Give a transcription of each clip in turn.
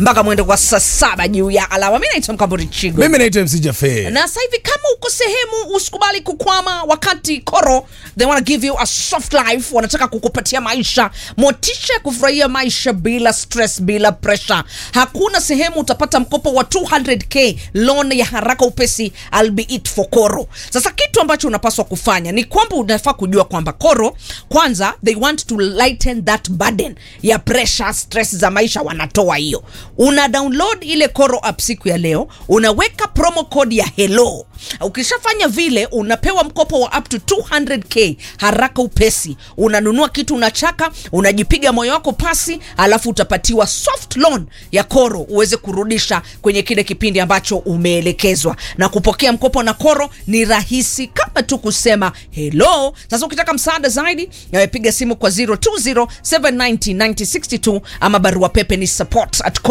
mpaka mwendo kwa saa saba juu ya alama. Mi naitwa Mkamburi Chigo mimi naitwa MC Jafe. na sasa hivi kama uko sehemu usikubali kukwama wakati koro they wanna give you a soft life wanataka kukupatia maisha motisha ya kufurahia maisha bila stress bila pressure hakuna sehemu utapata mkopo wa 200k loan ya haraka upesi albeit for koro sasa kitu ambacho unapaswa kufanya ni kwamba unafaa kujua kwamba koro kwanza they want to lighten that burden ya pressure stress za maisha wanatoa hiyo una download ile koro app siku ya leo unaweka promo code ya hello ukishafanya vile unapewa mkopo wa up to 200k haraka upesi unanunua kitu unachaka unajipiga moyo wako pasi alafu utapatiwa soft loan ya koro uweze kurudisha kwenye kile kipindi ambacho umeelekezwa na kupokea mkopo na koro ni rahisi kama tu kusema hello sasa ukitaka msaada zaidi eh, piga simu kwa 0207909062 ama barua pepe ni support at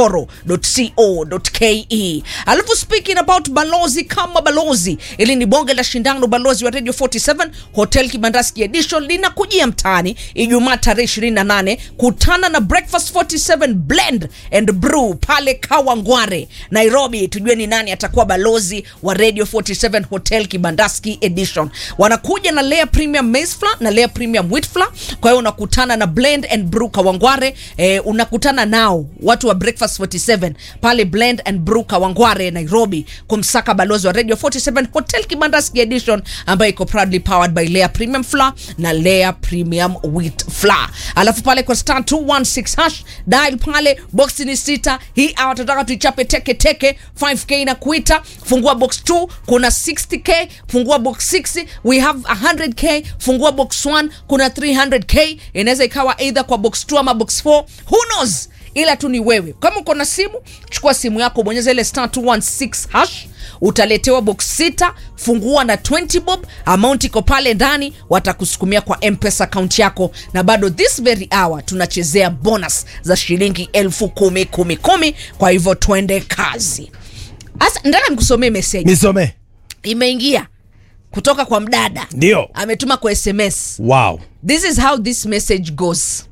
coro.co.ke alafu speaking about balozi kama balozi ili ni bonge la shindano balozi wa radio 47 hotel kibandaski edition linakujia mtaani ijumaa tarehe 28 kutana na breakfast 47 blend and brew pale kawangware nairobi tujue ni nani atakuwa balozi wa radio 47 hotel kibandaski edition wanakuja na layer premium maize flour na layer premium wheat flour kwa hiyo unakutana na blend and brew kawangware eh, unakutana nao watu wa breakfast 47 pale blend and brew kawangware nairobi kumsaka balozi wa radio 47 hotel kibandaski edition ambayo iko proudly powered by layer premium flour na layer premium wheat flour alafu pale kwa star 216 hash dial pale box ni sita hii hour tunataka tuichape teke teke 5k na kuita fungua box 2 kuna 60k fungua box 6 we have 100k fungua box 1 kuna 300k inaweza ikawa either kwa box 2 ama box 4 who knows ila tu ni wewe kama uko na simu chukua simu yako bonyeza ile star 216 hash utaletewa box sita fungua na 20 bob amount iko pale ndani watakusukumia kwa mpesa account yako na bado this very hour tunachezea bonus za shilingi elfu kumi kumi kumi kwa hivyo twende kazi hasa nataka nikusomee meseji Nisome. imeingia kutoka kwa mdada Ndio. ametuma kwa sms Wow. this is how this message goes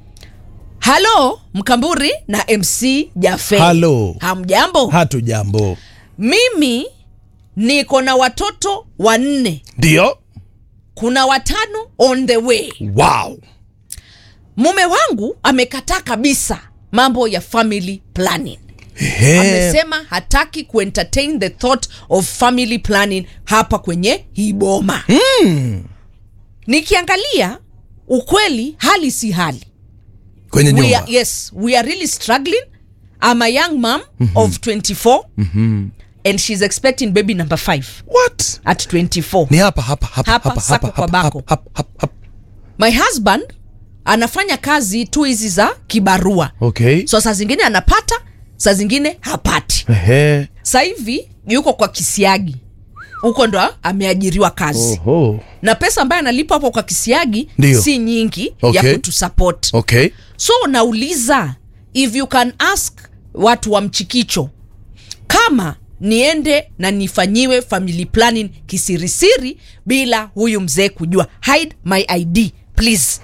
halo mkamburi na mc jafe Halo. hamjambo Hatu jambo. mimi niko na watoto wanne Ndio. kuna watano on the way Wow. mume wangu amekataa kabisa mambo ya family planning Ehe. amesema hataki kuentertain the thought of family planning hapa kwenye hii boma mm. nikiangalia ukweli hali si hali Kwenye we nyumba. are, yes we are really struggling i'm a young mom mm-hmm. of 24 mm-hmm. and she's expecting baby number 5 What? at 24 Ni hapa hapa hapa Hapa, hapa sako hapa kwa hapa bako. hapa hapa hapa. my husband anafanya kazi tu hizi za kibarua Okay. so saa zingine anapata saa zingine hapati Ehe. sa hivi yuko kwa kisiagi huko ndo ameajiriwa kazi Oho. na pesa ambayo analipa hapo kwa kisiagi Ndio. si nyingi Okay. ya kutusupport Okay. so nauliza if you can ask watu wa mchikicho kama niende na nifanyiwe family planning kisirisiri bila huyu mzee kujua hide my id please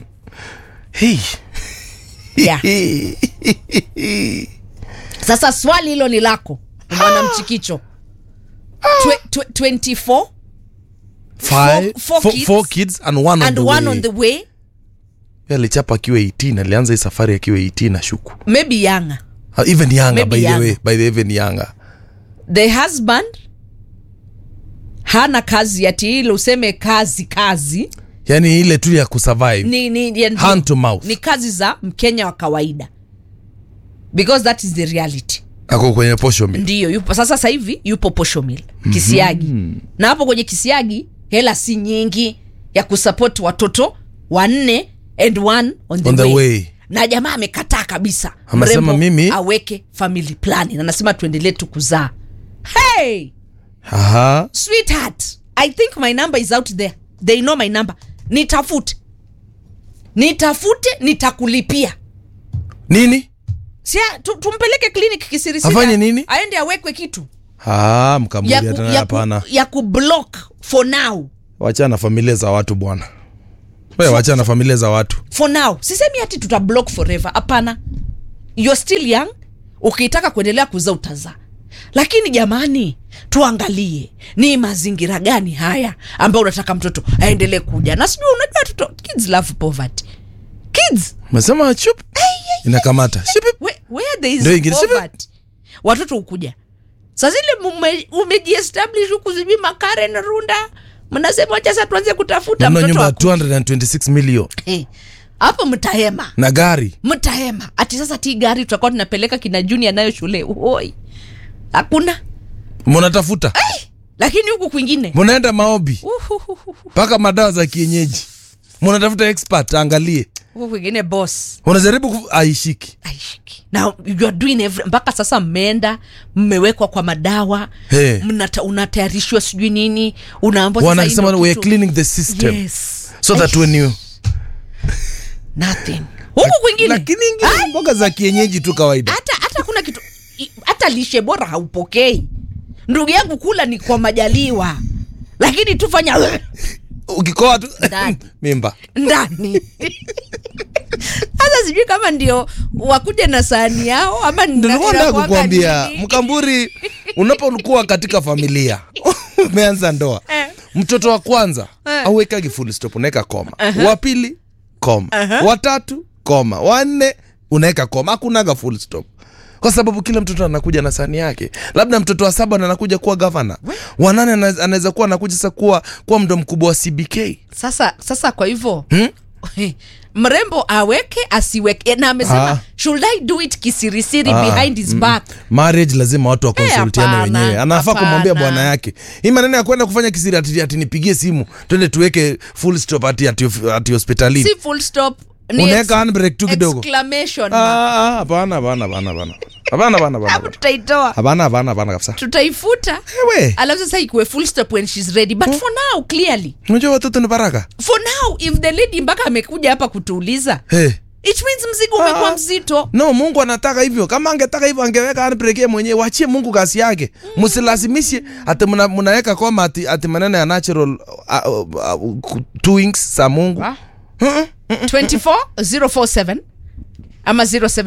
Hey. yeah. sasa swali hilo ni lako mwana mchikicho Twe, twe, 24 Five, four four, kids four kids and one on and the one way. on the way Yeye alichapa akiwa 18 alianza hii safari akiwa 18 na shuku. maybe younger Uh, even younger Maybe by the younger. way, by the even younger. the husband hana kazi ati ile useme kazi kazi Yani ile tu ya kusurvive. ni, ni, ya- Hand to mouth. ni kazi za mkenya wa kawaida because that is the reality Ako kwenye posho mi. ndiyo yupo sasa sasa hivi yupo poshomil kisiagi mm-hmm. na hapo kwenye kisiagi hela si nyingi ya kusupport watoto wanne and one on the, On the way. way. na jamaa amekataa kabisa Amesema Mrembo mimi- aweke family planning anasema tuendelee tu kuzaa hey Aha. sweetheart i think my number is out there they know my number nitafute nitafute nitakulipia Nini? sia tu, tumpeleke clinic kisirisiri Afanye nini? aende awekwe kitu Ah, mkamuli ya, ku, hata ya, ku, hapana. ya kublock for now Wachana na familia za watu bwana. Wewe wachana na familia za watu. for now sisemi hati tuta block forever hapana you're still young ukitaka kuendelea kuzaa utazaa lakini jamani tuangalie ni mazingira gani haya ambayo unataka mtoto aendelee kuja na sijui unajua watoto kids love poverty kids Umesema chup inakamata Shipip. where, where there is Ndio ingine, sivyo? poverty watoto hukuja saa zile mume- umejiestablish huku sijui makaren runda mnasema wacha sasa tuanze kutafuta Mna mtoto nyumba ya aku- 226 million Eh, hapo mtahema na gari mtahema ati sasa ti gari tutakuwa tunapeleka kina junior nayo shule oi hakuna munatafuta lakini huku kwingine munaenda maobi uhuhuhu, mpaka madawa za kienyeji munatafuta expert angalie huku kwingine boss unajaribu ku... aishiki aishiki na you are doing every, mpaka sasa mmeenda mmewekwa kwa madawa Hey. mnata, unatayarishiwa sijui nini unaambwa sasa hii wanasema ndio we are kitu- cleaning the system yes. so that when you nothing huku kwingine lakini ingine mboga za kienyeji tu kawaida hata hata kuna kitu i- hata lishe bora haupokei ndugu yangu kula ni kwa majaliwa lakini tufanya ukikoa tu Ndani. mimba ndani sasa sijui kama ndio wakuja na sahani yao ama ni- nilikuwa nataka inakuwaga kukwambia nini? mkamburi unapokuwa katika familia umeanza ndoa Eh. mtoto wa kwanza Eh. auwekagi full stop unaweka koma wa pili koma watatu koma wanne unaweka koma hakunaga full stop kwa sababu kila mtoto anakuja na sani yake labda mtoto wa saba ndo anakuja kuwa gavana wanane ana- anaweza kuwa anakuja sasa kuwa, kuwa mdo mkubwa wa cbk sasa sasa kwa hivyo hmm? mrembo aweke asiweke na amesema Ah. should i do it kisirisiri Ah, behind his back marriage lazima watu wakonsultiane hapana, wenyewe anafaa kumwambia hapana. bwana yake hii maneno ya kwenda kufanya kisiri ati, ati nipigie simu twende tuweke full stop ati, ati, ati hospitalini si full stop ni unaweka ex- handbrake tu kidogo exclamation Ah, mark. ah, hapana hapana hapana hapana hapana hapana hapo hapana tutaitoa hapana hapana hapana kabisa tutaifuta ewe alafu sasa ikuwe full stop when she's ready but for now clearly unajua watoto ni baraka for now if the lady mpaka amekuja hapa kutuuliza hey. it means mzigo umekuwa mzito no mungu anataka hivyo kama angetaka hivyo angeweka handbrake yeye mwenyewe wachie mungu kazi yake msilazimishe ati mna- mnaweka koma ati, ati maneno ya natural uh, uh, uh, doings za mungu Ah. 24047 ama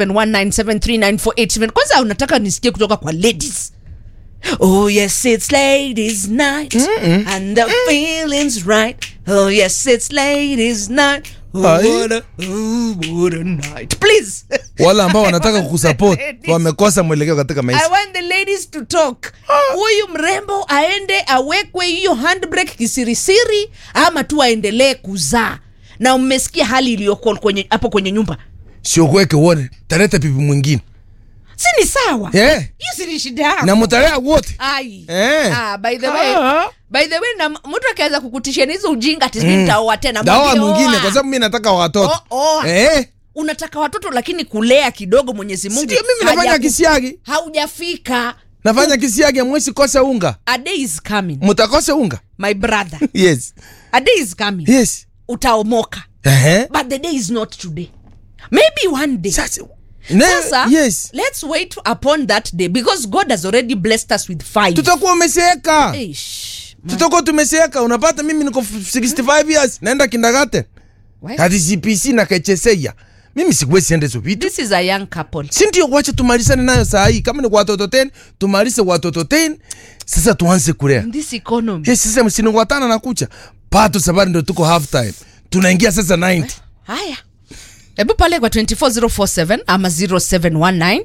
0719739487 kwanza unataka nisikie kutoka kwa ladies Oh yes, it's ladies' night, and the feeling's right. Oh yes, it's ladies' night. Oh, Ai. what a, oh, what a night. Please, wale ambao wanataka kukusupport Ladies. wamekosa mwelekeo katika I maisha want the ladies to talk. Huyu mrembo aende awekwe hiyo handbrake kisirisiri, ama tu aendelee kuzaa. Na mmesikia hali iliyoko kwenye hapo kwenye nyumba, sio kuweke uone taleta pipi mwingine si ni sawa? Eh. Hiyo si ni shida yako. na mutalea wote Ai. Eh. Ah, by the way, Ah. by the way na m- mtu akianza kukutishia na hizo ujinga ati sijui nitaoa tena. dawa mwambie mwingine oa. kwa sababu mi nataka watoto O- oa. eh. unataka watoto lakini kulea kidogo Mwenyezi Mungu. Ndio mimi nafanya hajaku- kisiagi Haujafika. nafanya kisiagi mwesi kosa unga A day is coming. mutakosa unga My brother. yes A day is coming. yes Utaomoka. Ehe. but the day is not today maybe one day Sasa, ne, sasa yes let's wait upon that day because god has already blessed us with five tutakuwa umeseeka Eish, man. tutakuwa tumeseeka unapata mimi niko 65 years naenda kindagate Why? hadi cpc na kecheseya mimi sikuwezi enda hizo vitu this is a young couple si ndio wacha tumalizane nayo saa hii kama ni kwa watoto 10 tumalize watoto 10 sasa tuanze kulea in this economy yes, sasa msiningwatana na kucha pato sabari ndo tuko half time tunaingia sasa 90 haya hebu pale kwa 24047 ama 0719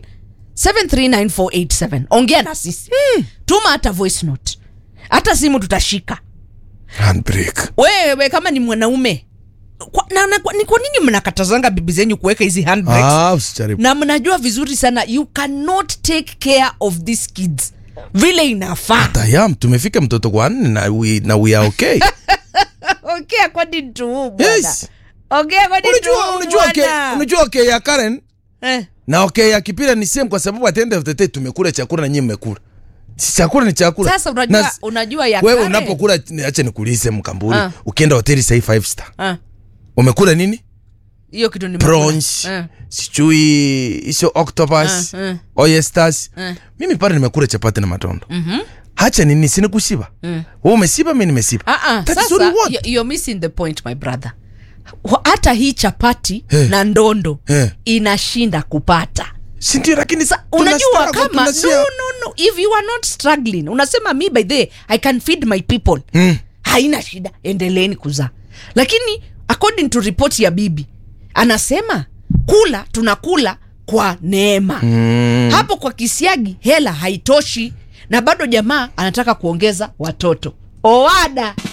73947 ongea na sisi tuma hata voice note hata simu tutashika handbrake wewe kama ni mwanaume kwa, na, na, kwa, ni kwa nini mnakatazanga bibi zenyu kuweka hizi handbrakes ah usijaribu na mnajua vizuri sana you cannot take care of these kids vile inafaa tayam tumefika mtoto kwa nne na we, na we are okay ongea kwani tu bwana yes ongea kwani tu unajua unajua okay, bwana unajua okay ya Karen eh na okay ya Kipira ni same kwa sababu at the end of the day tumekula chakula na nyinyi mmekula Si chakula ni chakula sasa unajua Na- unajua ya wewe kale- unapokula acha nikuulize mkamburi Ah. ukienda hoteli sahii five star Ah, umekula nini hiyo kitu ni prawns Eh. sijui hizo octopus Ah, ah. oysters Ah. mimi pale nimekula chapati na matondo hacha nini sini kushiba wewe umesiba mimi nimesiba Ah, ah, That is sasa what we want. you- you're missing the point my brother Wa- hata hii chapati Eh. na ndondo Eh. inashinda kupata sindio lakini Sa, tuna unajua struggle, kama no, tunasia- no, no. if you are not struggling unasema mi by the i can feed my people Mm. haina shida endeleeni kuzaa lakini according to report ya bibi anasema kula tunakula kwa neema Mm. hapo kwa kisiagi hela haitoshi na bado jamaa anataka kuongeza watoto oada